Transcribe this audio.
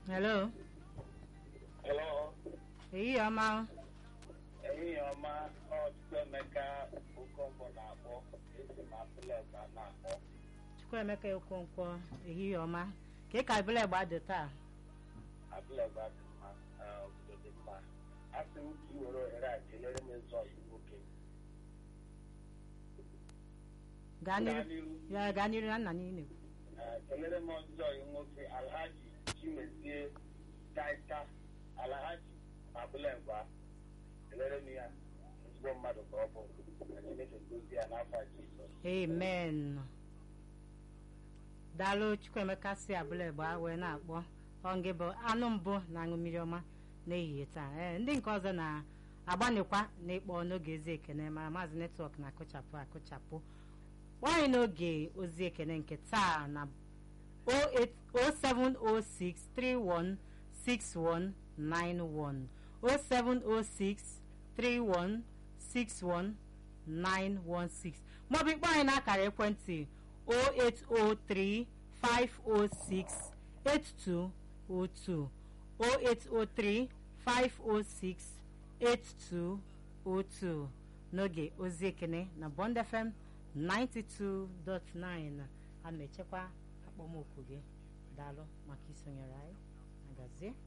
hello Hello, ehihie ọma ehihie ọma ọtụtụ Emeka Okonkwo na-akpọ esi m Apụlọka na-akpọ chukwuemeka okonkwo ehihie ọma ka ị ka ebule gba dị taa Apụlọka dị mma eh, obodo dị mma asị m ka ị were ohere a kelere m eze ọyị nwoke gaa gaa n'iru n'iru ya gaa n'iru na nna niile eh, kelere m eze ọyị nwoke Alhaji Chimezie Taita Alhaji Apụlọka kelere m ya ezigbo mmadụ ka ọ bụ ka Chineke gozie ya n'afọ Jizọs amen daalụ chukwuemeka si abụla gba wee na-akpọ ọngị bụ anụ mbụ na-aṅụ mmiri ọma n'ehihie taa ee ndị nke ọzọ na-agbanịkwa n'ịkpọ n'oge ozi ekene mara maazị netwọk na-akụchapụ akụchapụ nwanyị n'oge ozi ekene nke taa na 07063161916 07063161916 maọbụ ịkpọ anyị n'akara ekwentị 0803 506 8202 0803 506 8202 n'oge ozi ekene na Bond FM 92.9 a na-echekwa akpọmoku gị daalụ maka isonyere anyị agazie